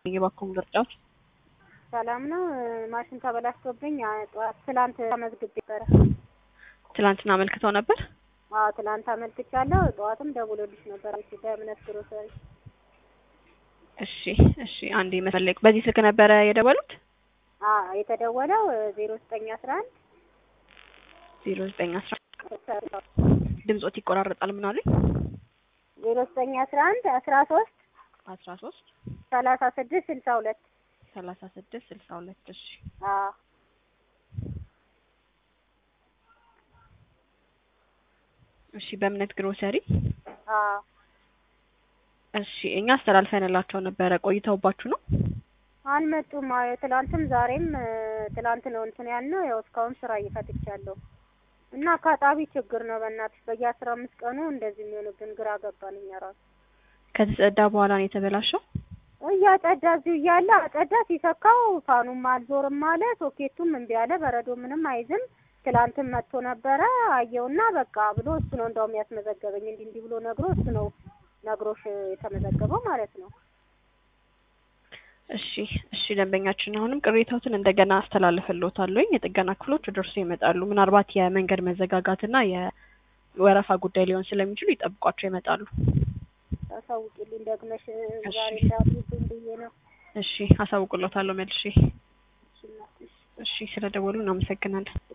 የባኮም ምርጫዎች ሰላም ነው። ማሽን ተበላሽቶብኝ ጠዋት ትላንት ተመዝግቤ ነበረ። ትላንትና አመልክተው ነበር። አዎ ትላንት አመልክቻለሁ። ጠዋትም ደውሎልሽ ነበር እሺ፣ በእምነት ግሮሰሪ። እሺ እሺ፣ አንዴ መሰለኝ በዚህ ስልክ ነበረ የደወሉት? አዎ የተደወለው ዜሮ ዘጠኝ አስራ አንድ ዜሮ ዘጠኝ አስራ ድምጾት ይቆራረጣል። ምን አሉኝ? ዜሮ ዘጠኝ አስራ አንድ አስራ ሶስት አስራ ሶስት ሰላሳ ስድስት ስልሳ ሁለት ሰላሳ ስድስት ስልሳ ሁለት እሺ አዎ እሺ በእምነት ግሮሰሪ አዎ እሺ እኛ አስተላልፈንላቸው ነበረ። ቆይተውባችሁ ነው? አልመጡም። አዎ ትላንትም ዛሬም ትላንት ነው እንትን ያልነው። ያው እስካሁን ስራ እየፈትቻለሁ እና አካጣቢ ችግር ነው። በእናትሽ በየአስራ አምስት ቀኑ እንደዚህ የሚሆንብን ግራ ገባን እኛ ራሱ። ከተጸዳ በኋላ ነው የተበላሸው? እያጸዳ እዚሁ እያለ አጸዳ ሲሰካው ፋኑም አልዞርም አለ፣ ሶኬቱም እምቢ አለ፣ በረዶ ምንም አይዝም። ትላንትም መጥቶ ነበረ አየውና በቃ ብሎ እሱ ነው እንደውም ያስመዘገበኝ እንዲህ እንዲህ ብሎ ነግሮ እሱ ነው ነግሮሽ የተመዘገበው ማለት ነው። እሺ እሺ ደንበኛችን አሁንም ቅሬታዎትን እንደገና አስተላልፍልዎታለሁኝ። የጥገና ክፍሎች ደርሶ ይመጣሉ። ምናልባት የመንገድ መዘጋጋትና የወረፋ ጉዳይ ሊሆን ስለሚችሉ ይጠብቋቸው ይመጣሉ። አሳውቂልኝ ደግመሽ ዛሬ እንዳትይብኝ ብዬ ነው። እሺ አሳውቅልዎታለሁ መልሼ። እሺ እናትሽ እሺ ስለደወሉ እናመሰግናለን።